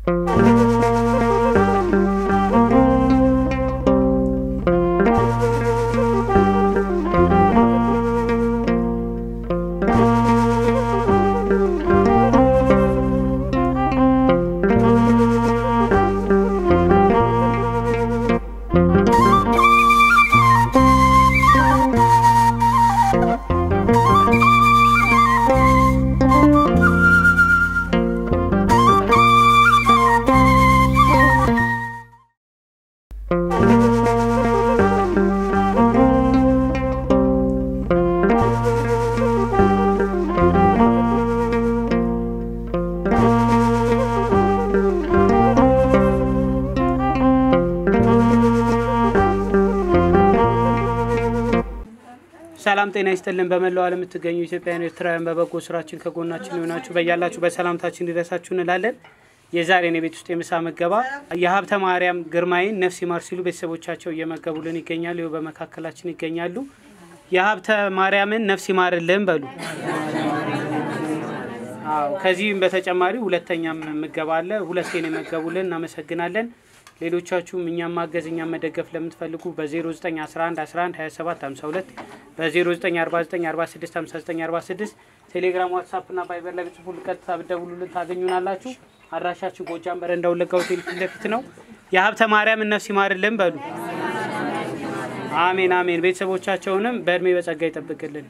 ሰላም ጤና ይስጥልን። በመላው ዓለም የምትገኙ ኢትዮጵያውያን ኤርትራውያን በበጎ ስራችን ከጎናችን የሆናችሁ በያላችሁ በሰላምታችን እንዲደርሳችሁ እንላለን። የዛሬን የቤት ውስጥ የምሳ ምገባ የሀብተ ማርያም ግርማይን ነፍስ ይማር ሲሉ ቤተሰቦቻቸው እየመገቡልን ይገኛሉ። ይኸው በመካከላችን ይገኛሉ። የሀብተ ማርያምን ነፍስ ይማርልን በሉ። አዎ ከዚህም በተጨማሪ ሁለተኛም ምገባ አለ። ሁለቴን የመገቡልን እናመሰግናለን። ሌሎቻችሁም እኛም ማገዝ እኛም መደገፍ ለምትፈልጉ በ0911 11 27 52 በ0949 46 59 46 ቴሌግራም፣ ዋትሳፕ እና ቫይበር ላይ ብጽፉ ቀጥታ ብትደውሉልን ታገኙናላችሁ። አድራሻችን ጎጃም በረንዳ ወለጋ ሆቴል ፊት ለፊት ነው። የሀብተ ማርያምን ነፍስ ይማርልን በሉ። አሜን አሜን። ቤተሰቦቻቸውንም በእድሜ በጸጋ ይጠብቅልን።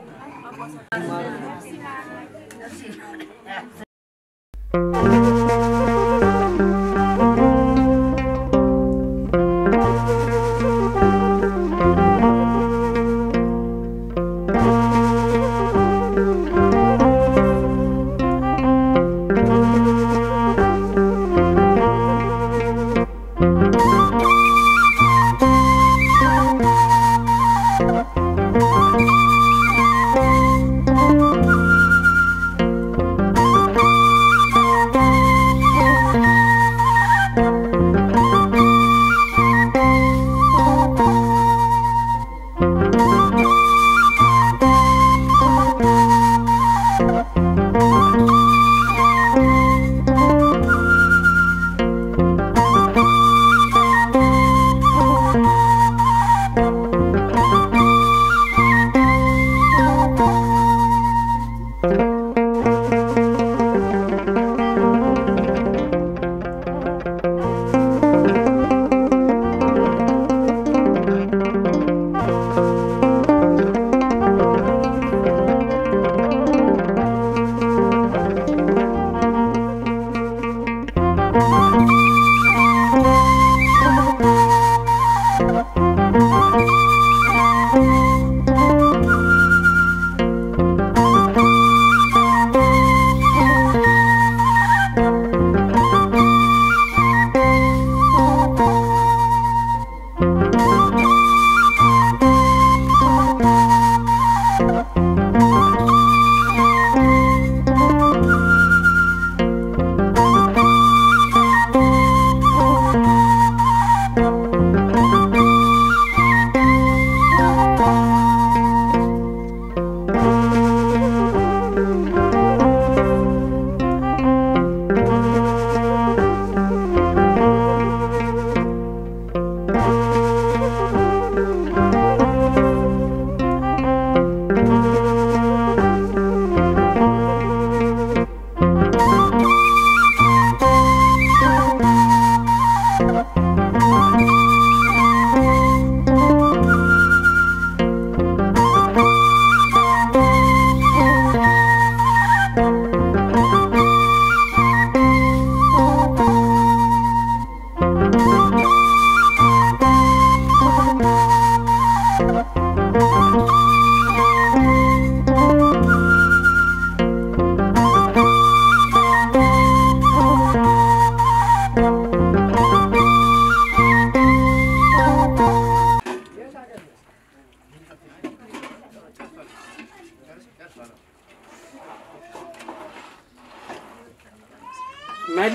መሌ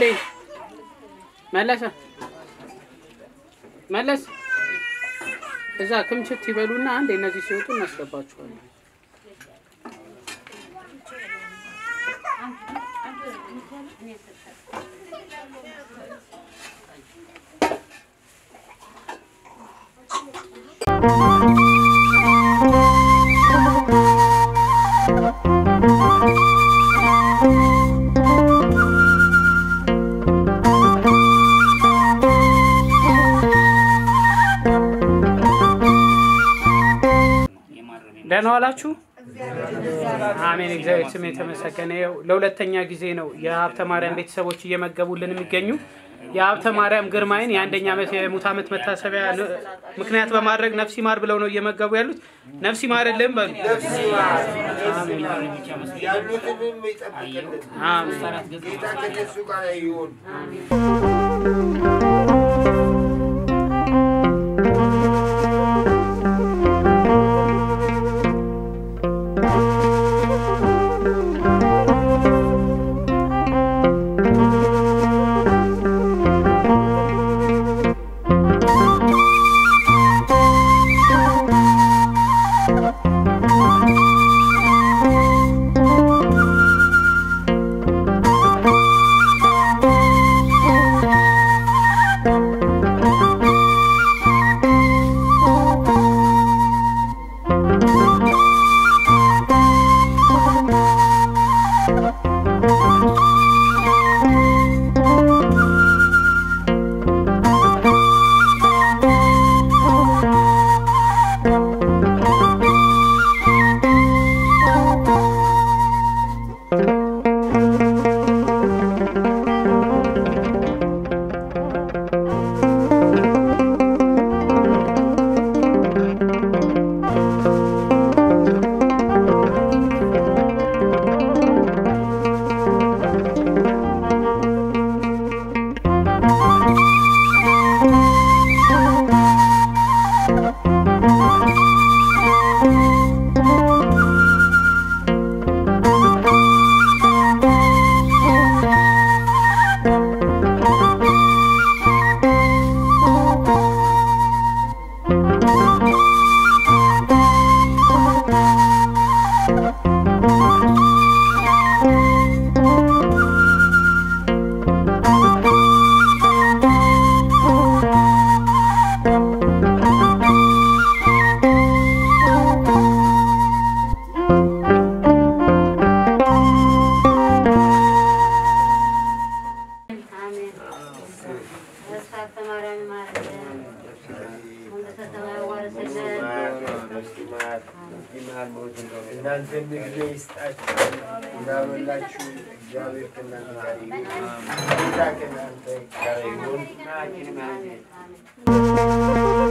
መለሰ መለስ እዛ ክምችት ይበሉና አንድ እነዚህ ሲወጡ እናስገባችኋለን። ደህና ዋላችሁ። አሜን። እግዚአብሔር ስም የተመሰገነ ይሁን። ለሁለተኛ ጊዜ ነው የሀብተ ማርያም ቤተሰቦች እየመገቡልን የሚገኙ የሀብተ ማርያም ግርማይን የአንደኛ ዓመት የሙት ዓመት መታሰቢያ ን- ምክንያት በማድረግ ነፍሲ ማር ብለው ነው እየመገቡ ያሉት። ነፍሲ ማርልን በሉ። ያሉትንም ይጠብቅልን። አሜን። ጌታ ከነሱ ጋር ይሁን። አሜን። ተስፋ ማርያም ማረን። መንግሥተ ሰማይ ዋርስልን። እናንተን ዕድሜ ይስጣችሁ። እንዳበላችሁ እግዚአብሔር ከእናንተ ጋር ይሁን። ጌታ ከእናንተ ጋር ይሁን። አሜን።